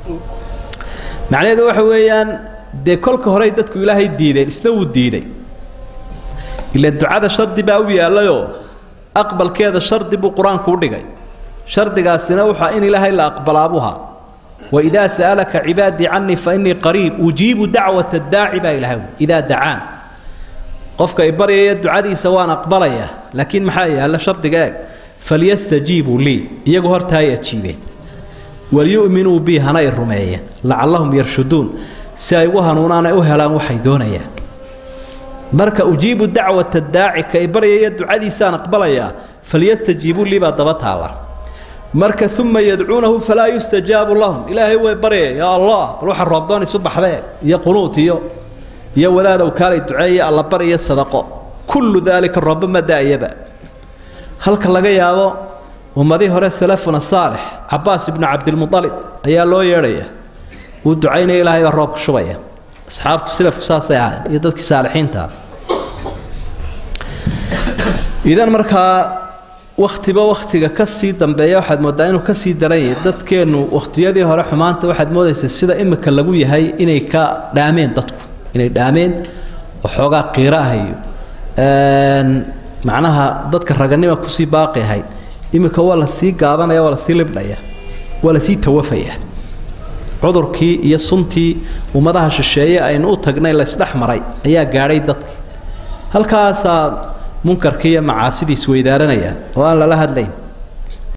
macnaheedu waxa weeyaan dee kolka horey dadku ilaahay diideen isna wuu diiday ila ducada shardi baa u yaallayoo aqbalkeeda shardi buu qur-aanku u dhigay shardigaasina wuxaa in ilaahay la aqbalaabuha waidaa sa'alaka cibaadii canii fainii qariib ujiibu dacwata daaci baa ilahay idaa dacaan qofka i baryaya ducadiisa waan aqbalayaa laakiin maxaa yaalla shardiga eeg falyastajiibuu lii iyagu horta hay ajiibeen walyu'minuu bii hana i rumeeyeen lacallahum yarshuduun si ay ugu hanuunaan ay u helaan waxay doonayaan marka ujiibu dacwata daaci ka i baryaya ducadiisaan aqbalayaa falyastajiibuu lii baa daba taala marka uma yadcuunahu falaa yustajaabu lahum ilaahay way baryaya yaa allah bal waxa roobdoon isu baxdee iyo qunuut iyo iyo wadaadow kaalay duceeye alla bar iyo sadaqo kullu daalika rooba ma daayaba halka laga yaabo ummadii hore salafuna saalix cabaas ibnu cabdilmualib ayaa loo yeedhaya wuu ducaynaya ilaahay baa roobka shubaya asxaabtu silafku saasay ahayn iyo dadkii saalixiintaa idan markaa wakhtiba wakhtiga ka sii dambeeya waxaad mooddaa inuu ka sii daran yahay dadkeennu wakhtiyadii hore xumaanta waxaad moodaysaa sida imika lagu yahay inay ka dhaameen dadku inay dhaameen oo xoogaa qiiro ah iyo macnaha dadka raganima kusii baaqi ahayd iminka waa la sii gaabanaya waa la sii libdhaya waa la sii tawafaya cudurkii iyo suntii ummadaha shisheeye aynu u tagnay laysdhex maray ayaa gaadhay dadki halkaasaa munkarkii iyo macaasidii isweydaaranaya oo aan lala hadlayn